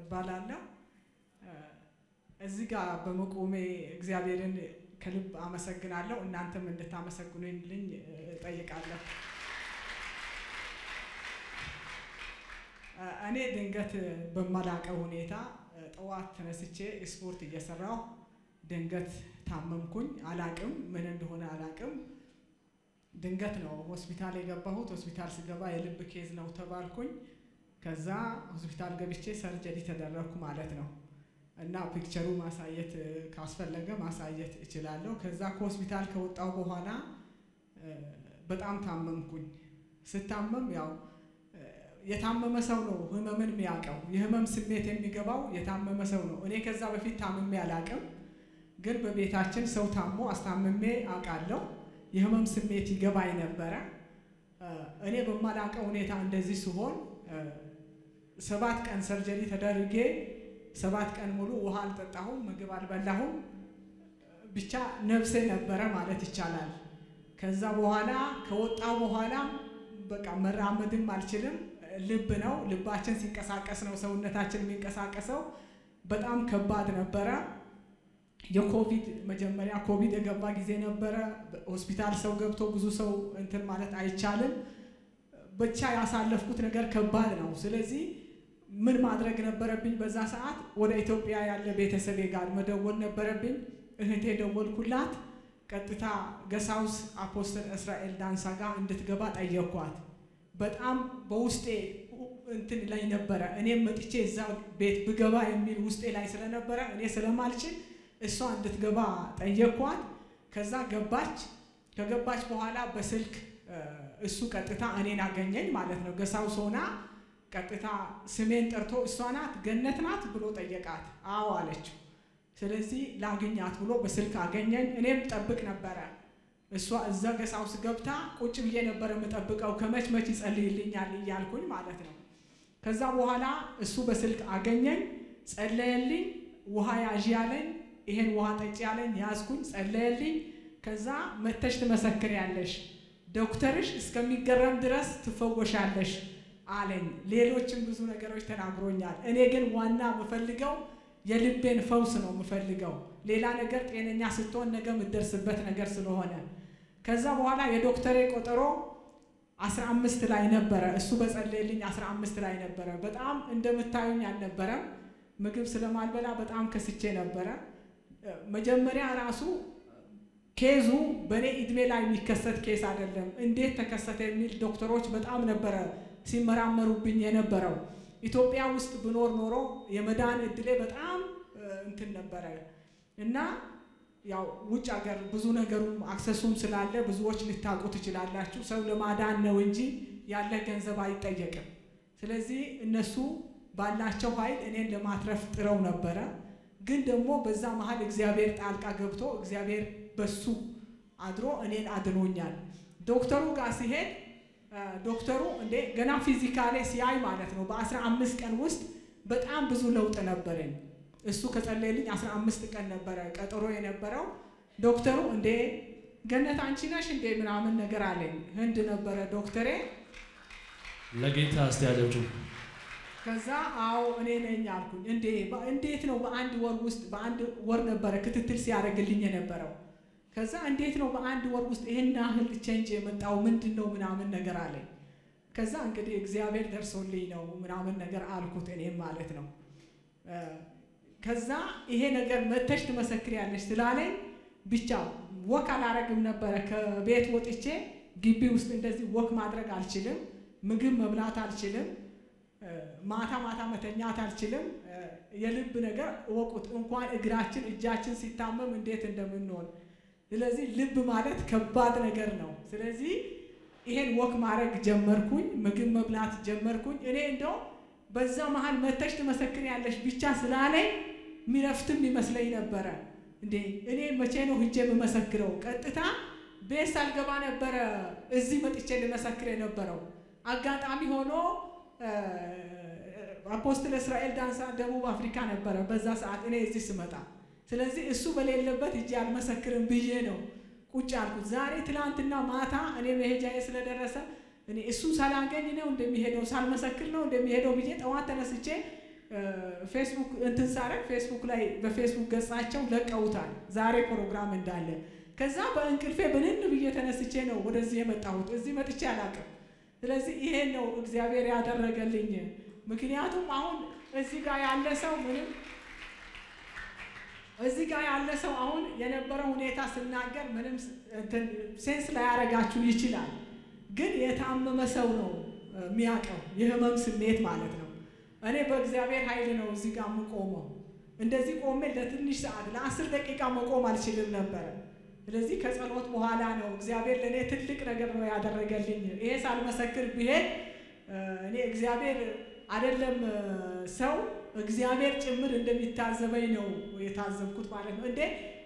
እባላለሁ። እዚህ ጋር በመቆሜ እግዚአብሔርን ከልብ አመሰግናለሁ። እናንተም እንድታመሰግኑልኝ እጠይቃለሁ። እኔ ድንገት በማላቀው ሁኔታ ጠዋት ተነስቼ ስፖርት እየሰራሁ ድንገት ታመምኩኝ። አላቅም ምን እንደሆነ አላቅም። ድንገት ነው ሆስፒታል የገባሁት። ሆስፒታል ስገባ የልብ ኬዝ ነው ተባልኩኝ። ከዛ ሆስፒታል ገብቼ ሰርጀሪ ተደረግኩ ማለት ነው። እና ፒክቸሩ ማሳየት ካስፈለገ ማሳየት እችላለሁ። ከዛ ከሆስፒታል ከወጣሁ በኋላ በጣም ታመምኩኝ። ስታመም ያው የታመመ ሰው ነው ህመምን የሚያውቀው። የህመም ስሜት የሚገባው የታመመ ሰው ነው። እኔ ከዛ በፊት ታምሜ አላቅም፣ ግን በቤታችን ሰው ታሞ አስታምሜ አውቃለሁ። የህመም ስሜት ይገባኝ ነበረ። እኔ በማላውቀው ሁኔታ እንደዚህ ሲሆን ሰባት ቀን ሰርጀሪ ተደርጌ ሰባት ቀን ሙሉ ውሃ አልጠጣሁም፣ ምግብ አልበላሁም። ብቻ ነፍሴ ነበረ ማለት ይቻላል። ከዛ በኋላ ከወጣሁ በኋላ በቃ መራመድም አልችልም። ልብ ነው ልባችን ሲንቀሳቀስ ነው ሰውነታችን የሚንቀሳቀሰው። በጣም ከባድ ነበረ። የኮቪድ መጀመሪያ ኮቪድ የገባ ጊዜ ነበረ። ሆስፒታል ሰው ገብቶ ብዙ ሰው እንትን ማለት አይቻልም። ብቻ ያሳለፍኩት ነገር ከባድ ነው። ስለዚህ ምን ማድረግ ነበረብኝ? በዛ ሰዓት ወደ ኢትዮጵያ ያለ ቤተሰቤ ጋር መደወል ነበረብኝ። እህቴ ደወልኩላት። ቀጥታ ገሳውስ አፖስትል እስራኤል ዳንሳ ጋር እንድትገባ ጠየኳት። በጣም በውስጤ እንትን ላይ ነበረ። እኔም መጥቼ እዛ ቤት ብገባ የሚል ውስጤ ላይ ስለነበረ እኔ ስለማልችል እሷ እንድትገባ ጠየኳት። ከዛ ገባች። ከገባች በኋላ በስልክ እሱ ቀጥታ እኔን አገኘኝ ማለት ነው። ገሳውስ ሆና ቀጥታ ስሜን ጠርቶ እሷ ናት ገነት ናት ብሎ ጠየቃት። አዎ አለችው። ስለዚህ ላግኛት ብሎ በስልክ አገኘኝ። እኔም ጠብቅ ነበረ። እሷ እዛ ገሳውስ ገብታ ቁጭ ብዬ ነበር የምጠብቀው ከመች መች ይጸልይልኛል እያልኩኝ ማለት ነው። ከዛ በኋላ እሱ በስልክ አገኘኝ፣ ጸለየልኝ። ውሃ ያዥ ያለኝ፣ ይሄን ውሃ ጠጪ ያለኝ፣ ያዝኩኝ፣ ጸለየልኝ። ከዛ መተሽ ትመሰክሪያለሽ፣ ዶክተርሽ እስከሚገረም ድረስ ትፈወሻለሽ አለኝ። ሌሎችም ብዙ ነገሮች ተናግሮኛል። እኔ ግን ዋና የምፈልገው የልቤን ፈውስ ነው የምፈልገው። ሌላ ነገር ጤነኛ ስትሆን ነገ የምትደርስበት ነገር ስለሆነ ከዛ በኋላ የዶክተሬ ቆጠሮ አስራ አምስት ላይ ነበረ። እሱ በጸለየልኝ አስራ አምስት ላይ ነበረ። በጣም እንደምታዩኝ አልነበረም። ምግብ ስለማልበላ በጣም ከስቼ ነበረ። መጀመሪያ ራሱ ኬዙ በእኔ እድሜ ላይ የሚከሰት ኬስ አይደለም። እንዴት ተከሰተ የሚል ዶክተሮች በጣም ነበረ ሲመራመሩብኝ የነበረው። ኢትዮጵያ ውስጥ ብኖር ኖሮ የመዳን እድሌ በጣም እንትን ነበረ እና ያው ውጭ ሀገር ብዙ ነገሩም አክሰሱም ስላለ ብዙዎች ልታውቁ ትችላላችሁ። ሰው ለማዳን ነው እንጂ ያለ ገንዘብ አይጠየቅም። ስለዚህ እነሱ ባላቸው ኃይል እኔን ለማትረፍ ጥረው ነበረ። ግን ደግሞ በዛ መሀል እግዚአብሔር ጣልቃ ገብቶ እግዚአብሔር በሱ አድሮ እኔን አድኖኛል። ዶክተሩ ጋር ሲሄድ ዶክተሩ እንዴ ገና ፊዚካሌ ሲያይ ማለት ነው በአስራ አምስት ቀን ውስጥ በጣም ብዙ ለውጥ ነበረኝ። እሱ ከጸለየልኝ አስራ አምስት ቀን ነበረ ቀጠሮ የነበረው። ዶክተሩ እንዴ ገነት አንቺ ነሽ እንዴ ምናምን ነገር አለኝ። ህንድ ነበረ ዶክተሬ። ለጌታ አስተያደጁ ከዛ አዎ እኔ ነኝ አልኩኝ። እንዴ እንዴት ነው በአንድ ወር ውስጥ በአንድ ወር ነበረ ክትትል ሲያደርግልኝ የነበረው ከዛ እንዴት ነው በአንድ ወር ውስጥ ይሄን ያህል ቼንጅ የመጣው ምንድን ነው ምናምን ነገር አለኝ። ከዛ እንግዲህ እግዚአብሔር ደርሶልኝ ነው ምናምን ነገር አልኩት እኔም ማለት ነው። ከዛ ይሄ ነገር መተሽ ትመሰክሪያለሽ ስላለኝ ብቻ ወክ አላረግም ነበረ። ከቤት ወጥቼ ግቢ ውስጥ እንደዚህ ወክ ማድረግ አልችልም። ምግብ መብላት አልችልም። ማታ ማታ መተኛት አልችልም። የልብ ነገር እወቁት። እንኳን እግራችን እጃችን ሲታመም እንዴት እንደምንሆን ስለዚህ ልብ ማለት ከባድ ነገር ነው። ስለዚህ ይሄን ወክ ማድረግ ጀመርኩኝ፣ ምግብ መብላት ጀመርኩኝ። እኔ እንደው በዛ መሀል መተሽ ትመሰክሪያለሽ ብቻ ስላለኝ ሚረፍትም ይመስለኝ ነበረ። እንዴ እኔ መቼ ነው ሂጄ የምመሰክረው? ቀጥታ ቤት ሳልገባ ነበረ እዚህ መጥቼ ልመሰክር የነበረው። አጋጣሚ ሆኖ አፖስትል እስራኤል ዳንሳ ደቡብ አፍሪካ ነበረ በዛ ሰዓት እኔ እዚህ ስመጣ ስለዚህ እሱ በሌለበት እጅ አልመሰክርም ብዬ ነው ቁጭ አልኩት። ዛሬ ትላንትና ማታ እኔ መሄጃዬ ስለደረሰ እኔ እሱ ሳላገኝ ነው እንደሚሄደው ሳልመሰክር ነው እንደሚሄደው ብዬ ጠዋት ተነስቼ ፌስቡክ እንትን ሳረግ ፌስቡክ ላይ በፌስቡክ ገጻቸው ለቀውታል ዛሬ ፕሮግራም እንዳለ። ከዛ በእንቅልፌ ብንን ብዬ ተነስቼ ነው ወደዚህ የመጣሁት። እዚህ መጥቼ አላውቅም። ስለዚህ ይሄን ነው እግዚአብሔር ያደረገልኝ። ምክንያቱም አሁን እዚህ ጋር ያለ ሰው ምንም እዚህ ጋር ያለ ሰው አሁን የነበረው ሁኔታ ስናገር ምንም ሴንስ ላያረጋችሁ ይችላል። ግን የታመመ ሰው ነው የሚያውቀው የህመም ስሜት ማለት ነው። እኔ በእግዚአብሔር ኃይል ነው እዚህ ጋር የምቆመው። እንደዚህ ቆሜ ለትንሽ ሰዓት ለአስር ደቂቃ መቆም አልችልም ነበረ። ስለዚህ ከጸሎት በኋላ ነው እግዚአብሔር ለእኔ ትልቅ ነገር ነው ያደረገልኝ። ይሄ ሳልመሰክር ብሄድ እኔ እግዚአብሔር አይደለም ሰው እግዚአብሔር ጭምር እንደሚታዘበኝ ነው የታዘብኩት ማለት ነው። እንዴ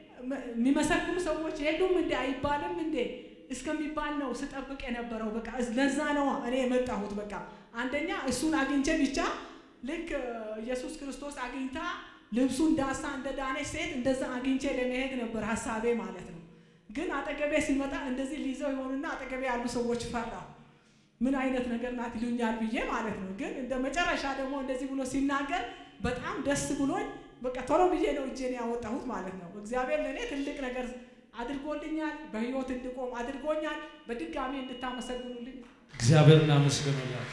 የሚመሰክሩ ሰዎች የሉም እንዴ አይባልም እንዴ እስከሚባል ነው ስጠብቅ የነበረው። በቃ ለዛ ነው እኔ የመጣሁት። በቃ አንደኛ እሱን አግኝቼ ብቻ ልክ ኢየሱስ ክርስቶስ አግኝታ ልብሱን ዳሳ እንደ ዳነች ሴት እንደዛ አግኝቼ ለመሄድ ነበር ሀሳቤ ማለት ነው። ግን አጠገቤ ሲመጣ እንደዚህ ሊይዘው የሆኑና አጠገቤ ያሉ ሰዎች ፈራሁ። ምን አይነት ነገር ናት ይሉኛል ብዬ ማለት ነው። ግን እንደ መጨረሻ ደግሞ እንደዚህ ብሎ ሲናገር በጣም ደስ ብሎኝ በቃ ቶሎ ብዬ ነው እጄን ያወጣሁት ማለት ነው። እግዚአብሔር ለእኔ ትልቅ ነገር አድርጎልኛል። በህይወት እንድቆም አድርጎኛል። በድጋሚ እንድታመሰግኑልኝ እግዚአብሔርን አመስግኑላት።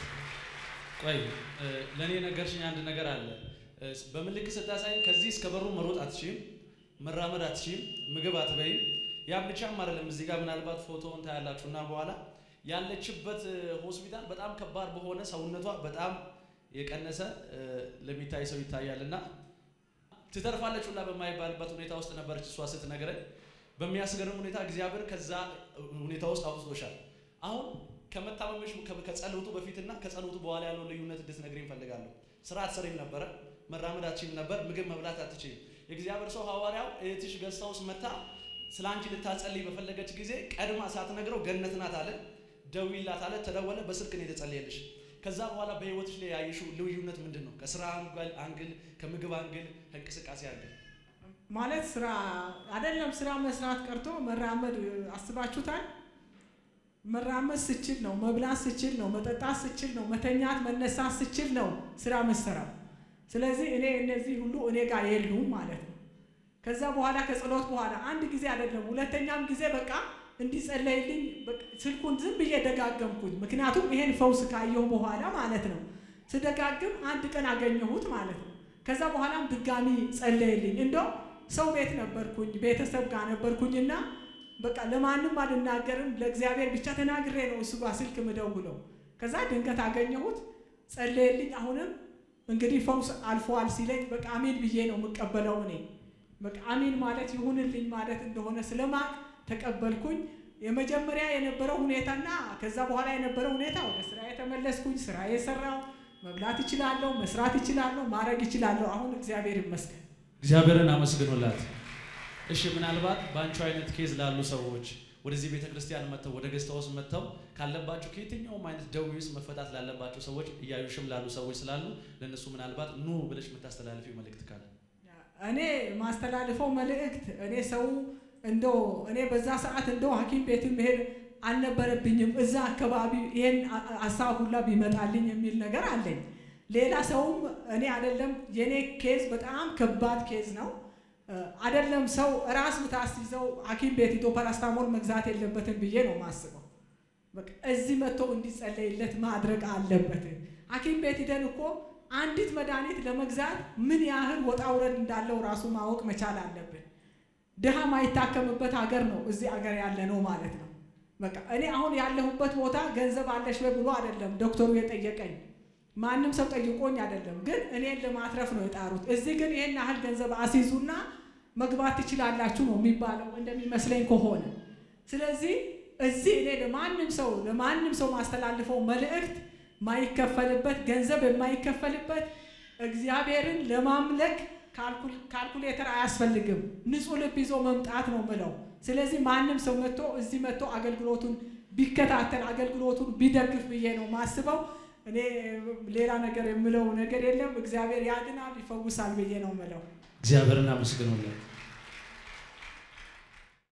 ቆይ ለእኔ ነገርሽኝ አንድ ነገር አለ። በምልክት ስታሳይን ከዚህ እስከ በሩ መሮጥ አትችይም፣ መራመድ አትችይም፣ ምግብ አትበይም። ያ ብቻም አይደለም። እዚህ ጋር ምናልባት ፎቶውን ታያላችሁ እና በኋላ ያለችበት ሆስፒታል በጣም ከባድ በሆነ ሰውነቷ በጣም የቀነሰ ለሚታይ ሰው ይታያል እና ትተርፋለች ሁላ በማይባልበት ሁኔታ ውስጥ ነበረች እሷ ስትነግረኝ። በሚያስገርም ሁኔታ እግዚአብሔር ከዛ ሁኔታ ውስጥ አውጥቶሻል። አሁን ከመታመምሽ ከጸሎቱ በፊትና ከጸሎቱ በኋላ ያለውን ልዩነት እንድትነግሪኝ እፈልጋለሁ። ስራ አትሰሪም ነበረ፣ መራመድ አትችይም ነበር፣ ምግብ መብላት አትችይም። የእግዚአብሔር ሰው ሐዋርያው እህትሽ ገዝታ ውስጥ መታ ስለ አንቺ ልታጸልይ በፈለገች ጊዜ ቀድማ ሳትነግረው ገነት ናት አለ፣ ደውይላት አለ። ተደወለ፣ በስልክ ነው የተጸለየልሽ። ከዛ በኋላ በህይወትሽ ላይ ያየሽው ልዩነት ምንድን ነው? ከስራ አንግል፣ ከምግብ አንግል፣ ከእንቅስቃሴ አንግል ማለት ስራ አይደለም ስራ መስራት ቀርቶ መራመድ አስባችሁታል? መራመድ ስችል ነው፣ መብላት ስችል ነው፣ መጠጣት ስችል ነው፣ መተኛት መነሳት ስችል ነው ስራ መሰራው። ስለዚህ እኔ እነዚህ ሁሉ እኔ ጋር የሉም ማለት ነው። ከዛ በኋላ ከጸሎት በኋላ አንድ ጊዜ አይደለም ሁለተኛም ጊዜ በቃ እንዲጸለይልኝ ስልኩን ዝም ብዬ ደጋገምኩኝ። ምክንያቱም ይሄን ፈውስ ካየሁ በኋላ ማለት ነው። ስደጋግም አንድ ቀን አገኘሁት ማለት ነው። ከዛ በኋላም ድጋሚ ጸለይልኝ። እንደው ሰው ቤት ነበርኩኝ፣ ቤተሰብ ጋር ነበርኩኝና በቃ ለማንም አልናገርም፣ ለእግዚአብሔር ብቻ ተናግሬ ነው እሱ ጋር ስልክ ምደውለው። ከዛ ድንገት አገኘሁት፣ ጸለየልኝ። አሁንም እንግዲህ ፈውስ አልፈዋል ሲለኝ በቃ አሜን ብዬ ነው የምቀበለው እኔ በቃ አሜን ማለት ይሁንልኝ ማለት እንደሆነ ስለማቅ ተቀበልኩኝ። የመጀመሪያ የነበረው ሁኔታና ከዛ በኋላ የነበረው ሁኔታ ወደ ስራ የተመለስኩኝ፣ ስራ የሰራው መብላት እችላለሁ፣ መስራት እችላለሁ፣ ማድረግ እችላለሁ። አሁን እግዚአብሔር ይመስገን። እግዚአብሔርን አመስግኑላት። እሺ፣ ምናልባት በአንቺ አይነት ኬዝ ላሉ ሰዎች ወደዚህ ቤተ ክርስቲያን መጥተው ወደ ገስታ ውስጥ መጥተው ካለባቸው ከየትኛውም አይነት ደዌ ውስጥ መፈታት ላለባቸው ሰዎች እያዩሽም ላሉ ሰዎች ስላሉ ለእነሱ ምናልባት ኑ ብለሽ የምታስተላልፊው መልእክት ካለ እኔ ማስተላልፈው መልእክት እኔ ሰው እንደው እኔ በዛ ሰዓት እንደው ሐኪም ቤት መሄድ አልነበረብኝም። እዛ አካባቢ ይሄን ሀሳብ ሁላ ቢመጣልኝ የሚል ነገር አለኝ። ሌላ ሰውም እኔ አይደለም የኔ ኬዝ በጣም ከባድ ኬዝ ነው። አይደለም ሰው ራስ ብታስይዘው ሐኪም ቤት ሂዶ ፓራስታሞል መግዛት የለበትም ብዬ ነው የማስበው። በቃ እዚህ መጥቶ እንዲጸለይለት ማድረግ አለበት። ሐኪም ቤት ሂደን እኮ አንዲት መድኃኒት ለመግዛት ምን ያህል ወጣ ውረድ እንዳለው ራሱ ማወቅ መቻል አለብን። ድሃ ማይታከምበት ሀገር ነው እዚህ ሀገር ያለ ነው ማለት ነው። በቃ እኔ አሁን ያለሁበት ቦታ ገንዘብ አለሽ ወይ ብሎ አይደለም ዶክተሩ የጠየቀኝ፣ ማንም ሰው ጠይቆኝ አይደለም። ግን እኔን ለማትረፍ ነው የጣሩት። እዚህ ግን ይህን ያህል ገንዘብ አስይዙና መግባት ትችላላችሁ ነው የሚባለው እንደሚመስለኝ ከሆነ። ስለዚህ እዚህ እኔ ለማንም ሰው ለማንም ሰው ማስተላልፈው መልእክት ማይከፈልበት ገንዘብ የማይከፈልበት እግዚአብሔርን ለማምለክ ካልኩሌተር አያስፈልግም። ንጹሕ ልብ ይዞ መምጣት ነው ምለው። ስለዚህ ማንም ሰው መጥቶ እዚህ መጥቶ አገልግሎቱን ቢከታተል አገልግሎቱን ቢደግፍ ብዬ ነው ማስበው። እኔ ሌላ ነገር የምለው ነገር የለም። እግዚአብሔር ያድናል፣ ይፈውሳል ብዬ ነው ምለው። እግዚአብሔርን አመስግኑለት።